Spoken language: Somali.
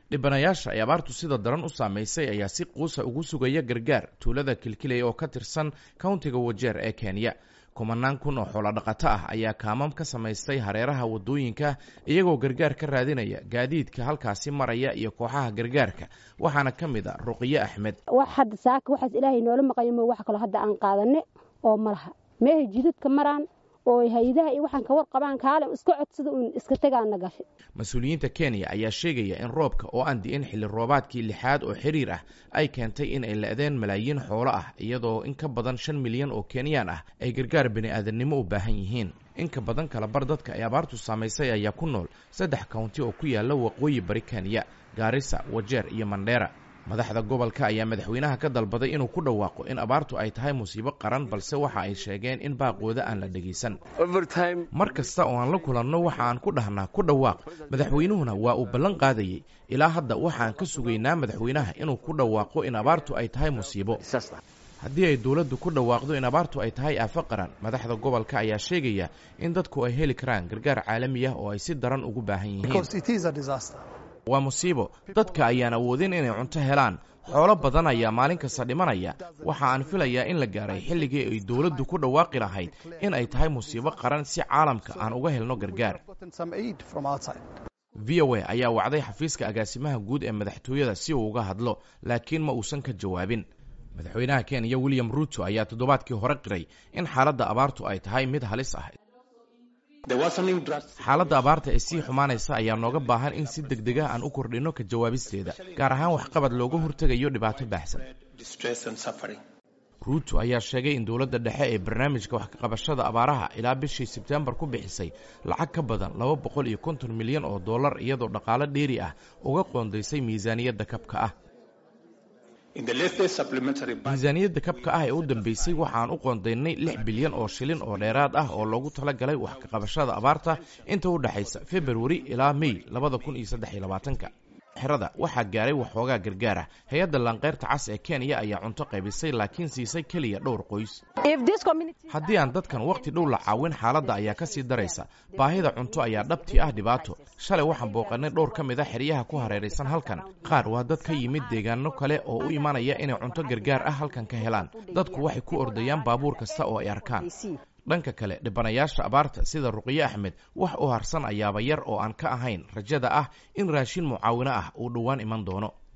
dhibanayaasha ay abaartu sida daran u saamaysay ayaa si quusa ugu sugaya gargaar tuulada kilkiley oo ka tirsan kowntiga wajeer ee kenya kumanaan kun oo xoolodhaqato ah ayaa kaamam ka samaystay hareeraha waddooyinka iyagoo gargaar ka raadinaya gaadiidka halkaasi maraya iyo kooxaha gargaarka waxaana ka mid a ruqiye axmed wax hadda saaka waxaas ilaahay noola maqayo mo wax kaloo hadda aan qaadane oo ma laha meehay jidadka maraan oo hay-adaha iyo waxaan ka warqabaan kaale iska codsada uun iska tegaana gashay mas-uuliyiinta kenya ayaa sheegaya in roobka oo aan di'in xilli roobaadkii lixaad oo xiriir ah ay keentay in ay la-deen malaayiin xoolo ah iyadoo in ka badan shan milyan oo kenyaan ah ay gargaar bini'aadannimo u baahan yihiin in ka badan kala bar dadka ay abaartu saamaysay ayaa ku nool saddex kawnti oo ku yaala waqooyi bari kenya gaarisa wajeer iyo mandheera madaxda gobolka ayaa madaxweynaha ka dalbaday inuu ku dhawaaqo in abaartu ay tahay musiibo qaran balse waxa ay sheegeen in baaqooda aan la dhegaysan mar kasta oo aan la kulanno waxa aan ku dhahnaa ku dhawaaq madaxweynuhuna waa uu ballan qaadayey ilaa hadda waxaan ka sugaynaa madaxweynaha inuu ku dhawaaqo in abaartu ay tahay musiibo haddii ay dowladdu ku dhawaaqdo in abaartu ay tahay aafo qaran madaxda gobolka ayaa sheegaya in dadku ay heli karaan gargaar caalami ah oo ay si daran ugu baahan yihiin waa musiibo dadka ayaan awoodin inay cunto helaan xoolo badan ayaa maalin kasta dhimanaya waxa aan filayaa in la gaaray xilligii ay dowladdu ku dhawaaqi lahayd in ay tahay musiibo qaran si caalamka aan uga helno gargaar v o a ayaa wacday xafiiska agaasimaha guud ee madaxtooyada si uu uga hadlo laakiin ma uusan ka jawaabin madaxweynaha kenya william ruuto ayaa toddobaadkii hore qiray in xaaladda abaartu ay tahay mid halis ah xaaladda abaarta ee sii xumaanaysa ayaa nooga baahan in si deg deg ah aan u kordhinno ka jawaabisteeda gaar ahaan waxqabad looga hortegayo dhibaato baahsan ruuto ayaa sheegay in dowladda dhexe ee barnaamijka wax kaqabashada abaaraha ilaa bishii sebtembar ku bixisay lacag ka badan laba boqol iyo konton milyan oo dollar iyadoo dhaqaalo dheeri ah uga qoondaysay miisaaniyadda kabka ah miisaaniyadda kabka ah ee u dambeysay waxaan u qoondaynay lix bilyan oo shilin oo dheeraad ah oo loogu talagalay wax kaqabashada abaarta inta u dhexaysa februari ilaa mey labada kun iyo saddex iyo labaatanka xerada waxaa gaaray waxoogaa gargaar ah hay-adda laanqeyrta cas ee kenya ayaa cunto qaybisay laakiin siisay keliya dhowr qoys haddii aan dadkan wakhti dhow la caawin xaaladda ayaa ka sii daraysa baahida cunto ayaa dhabtii ah dhibaato shalay waxaan booqannay dhowr ka mid a xeryaha ku hareeraysan halkan qaar waa dad ka yimid deegaano kale oo u imanaya inay cunto gargaar ah halkan ka helaan dadku waxay ku ordayaan baabuur kasta oo ay arkaan dhanka kale dhibanayaasha abaarta sida ruqiye axmed wax u harsan ayaaba yar oo aan ka ahayn rajada ah in raashin mucaawino ah uu dhowaan iman doono